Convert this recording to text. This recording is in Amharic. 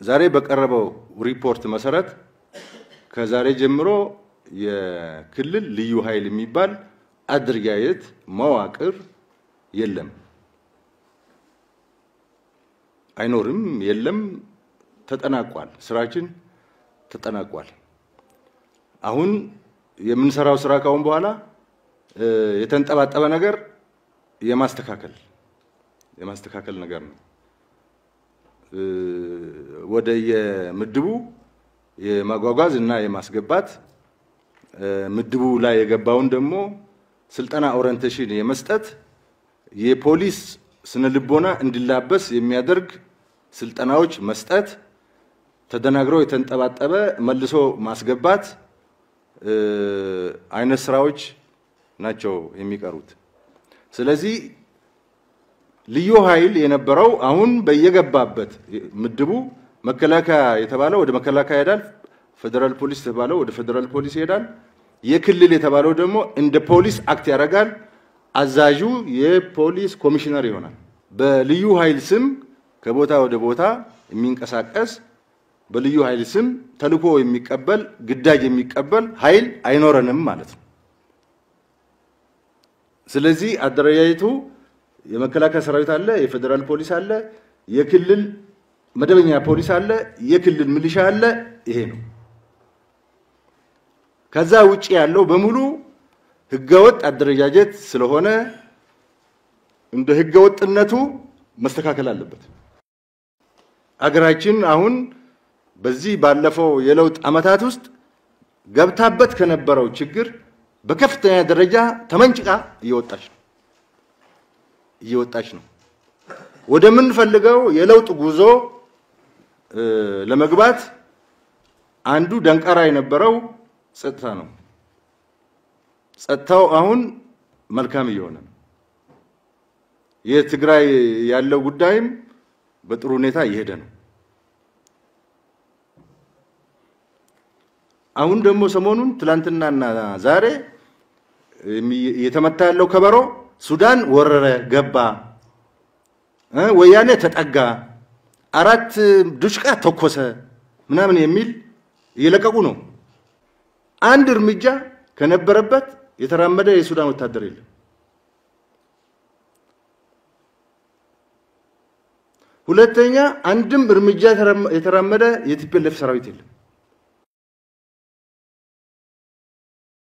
ዛሬ በቀረበው ሪፖርት መሰረት ከዛሬ ጀምሮ የክልል ልዩ ኃይል የሚባል አደረጃጀት መዋቅር የለም፣ አይኖርም፣ የለም፣ ተጠናቋል። ስራችን ተጠናቋል። አሁን የምንሰራው ስራ ካሁን በኋላ የተንጠባጠበ ነገር የማስተካከል የማስተካከል ነገር ነው። ወደ የምድቡ የማጓጓዝ እና የማስገባት ምድቡ ላይ የገባውን ደግሞ ስልጠና ኦሪንቴሽን የመስጠት የፖሊስ ስነ ልቦና እንዲላበስ የሚያደርግ ስልጠናዎች መስጠት፣ ተደናግሮ የተንጠባጠበ መልሶ ማስገባት አይነት ስራዎች ናቸው የሚቀሩት። ስለዚህ ልዩ ኃይል የነበረው አሁን በየገባበት ምድቡ መከላከያ የተባለው ወደ መከላከያ ይሄዳል። ፌዴራል ፖሊስ የተባለው ወደ ፌዴራል ፖሊስ ይሄዳል። የክልል የተባለው ደግሞ እንደ ፖሊስ አክት ያደርጋል። አዛዡ የፖሊስ ኮሚሽነር ይሆናል። በልዩ ኃይል ስም ከቦታ ወደ ቦታ የሚንቀሳቀስ በልዩ ኃይል ስም ተልዕኮ የሚቀበል ግዳጅ የሚቀበል ኃይል አይኖረንም ማለት ነው። ስለዚህ አደረጃጀቱ የመከላከያ ሰራዊት አለ፣ የፌዴራል ፖሊስ አለ፣ የክልል መደበኛ ፖሊስ አለ፣ የክልል ሚሊሻ አለ። ይሄ ነው። ከዛ ውጪ ያለው በሙሉ ህገወጥ አደረጃጀት ስለሆነ እንደ ህገወጥነቱ መስተካከል አለበት። አገራችን አሁን በዚህ ባለፈው የለውጥ ዓመታት ውስጥ ገብታበት ከነበረው ችግር በከፍተኛ ደረጃ ተመንጭቃ እየወጣች ነው እየወጣች ነው። ወደምንፈልገው የለውጥ ጉዞ ለመግባት አንዱ ደንቃራ የነበረው ጸጥታ ነው። ጸጥታው አሁን መልካም እየሆነ ነው። የትግራይ ያለው ጉዳይም በጥሩ ሁኔታ እየሄደ ነው። አሁን ደግሞ ሰሞኑን ትላንትናና ዛሬ እየተመታ ያለው ከበሮ ሱዳን ወረረ፣ ገባ፣ ወያኔ ተጠጋ፣ አራት ዱሽቃ ተኮሰ ምናምን የሚል እየለቀቁ ነው። አንድ እርምጃ ከነበረበት የተራመደ የሱዳን ወታደር የለም። ሁለተኛ አንድም እርምጃ የተራመደ የቲፒኤልኤፍ ሰራዊት የለም።